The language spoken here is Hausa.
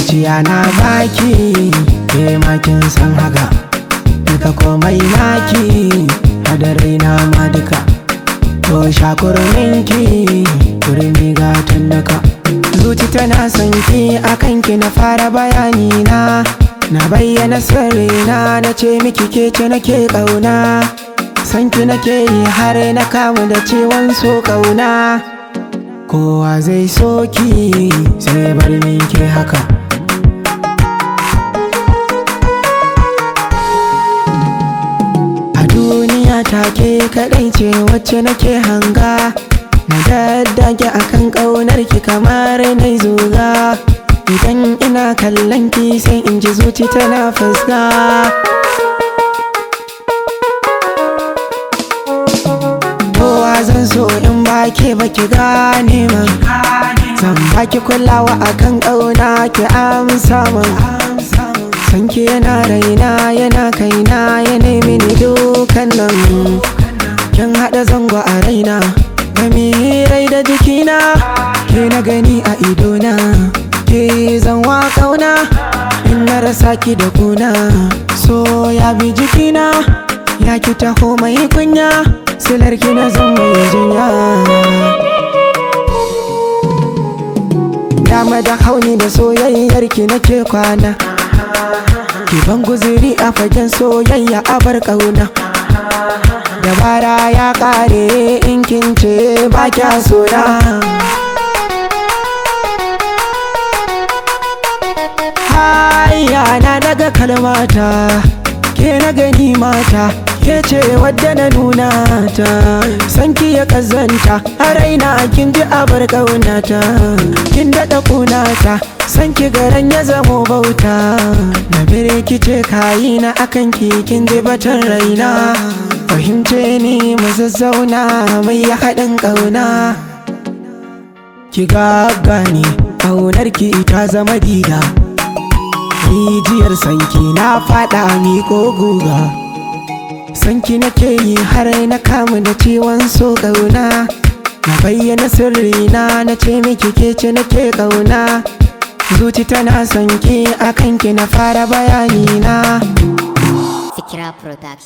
zuciya na baki ke makin san haka duka komai naki hada raina ma duka to shakurminki kurmi gatan daka zuci tana son ki akan ki na fara bayani na na bayyana sirrina na ce miki ke ce nake kauna san ki nake yi har na kamu da ciwon so kauna kowa zai so ki sai bar min ke haka a duniya take kadai ce wacce nake hanga na daddage akan ƙaunar ki kamar na zuga idan ina kallon ki sai in ji zuci tana fuska kowa zan so in ba ke ba ki gane man zan baki kulawa akan ƙauna ki amsa man sanki yana raina yana kaina ya nemi ni dukan nan kin haɗa zango a raina gami rai da jikina ke na gani a idona ke zan wa kauna in na rasa ki da kuna so ya bi jikina ya ki taho mai kunya silar ki na zan mai jinya dama da hauni da soyayyar ki nake kwana ki ban guziri a fagen soyayya a bar kauna dabara ya kare in kin ce ba kya sona Hayya na daga kalmata ke na gani mata ke ce wadda na nuna ta sanki ya kazanta a raina kin ji abar kaunata kin daɗa kunata sanki garan ya zamo bauta na bire ki ce kayi na akan ki kin ji batun raina fahimce ni mu zazzauna mai ya haɗin ƙauna ki gagani ƙaunar ki ta zama dida rijiyar sanki na faɗa mi ko guga sanki nake yi har na kamu da ciwon so ƙauna na bayyana sirrina na ce miki ke ce nake ƙauna zuci tana son ki akan ki na fara bayani na Fikira Production.